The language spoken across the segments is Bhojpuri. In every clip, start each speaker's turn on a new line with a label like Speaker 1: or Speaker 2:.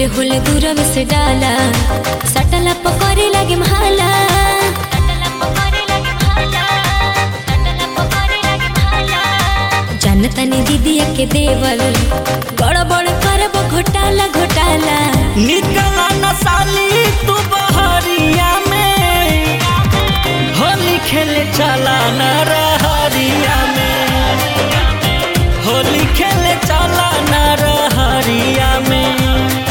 Speaker 1: होले होले दूरवे से डाला सटला पकड़े लगे महाला जानतनी दीदिया के देवल गड़बड़ करब घोटाला घोटाला
Speaker 2: निकला न साली तू बहरिया में होली खेले चला न रहरिया में होली खेले चला न रहरिया में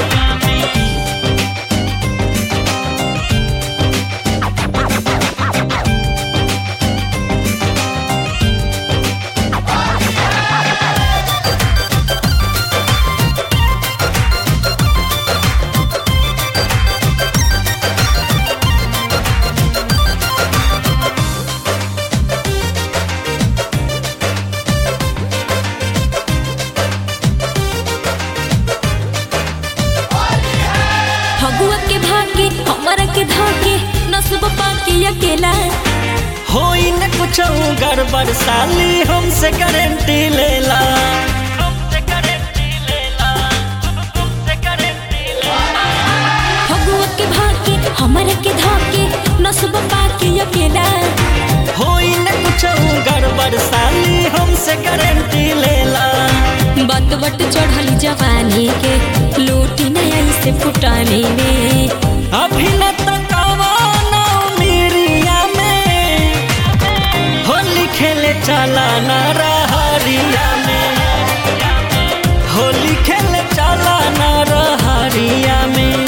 Speaker 1: फगुआ के भागे हमरा के धाके नसब पाके अकेला
Speaker 2: होई न कुछ गड़बड़ साली हमसे गारंटी लेला हमसे गारंटी लेला हमसे गारंटी लेला
Speaker 1: फगुआ के भागे हमरा के धाके नसब पाके अकेला
Speaker 2: होई न कुछ गड़बड़ साली हमसे गारंटी लेला
Speaker 1: बत बट चढ़ली जवानी के लूटी नया से फुटाने में
Speaker 2: अभी न तकवाना मिरिया में होली खेले चला न रहरिया में होली खेले चला न रहरिया में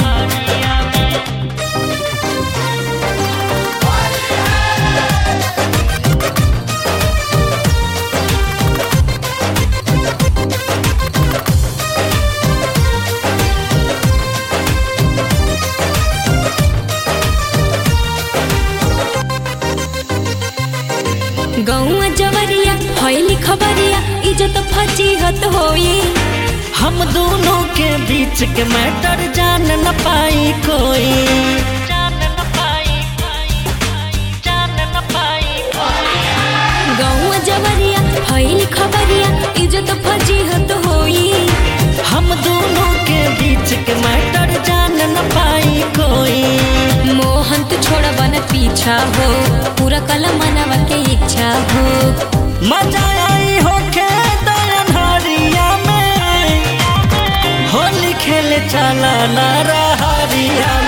Speaker 1: गौआ जवरिया हईली खबरिया इज्जत फजीहत होई
Speaker 2: हम दोनों के बीच के मैटर जान न पाई कोई जान न पाई जान न पाई
Speaker 1: गौआ जवरिया हईली खबरिया इज्जत फजीहत होई
Speaker 2: हम दोनों के बीच के मैटर जान न पाई कोई
Speaker 1: मोहन तू छोड़ बन पीछा हो पूरा कला मनवा के इच्छा हो
Speaker 2: मजा आई होके दयनहरिया में होली खेले चला न रहरिया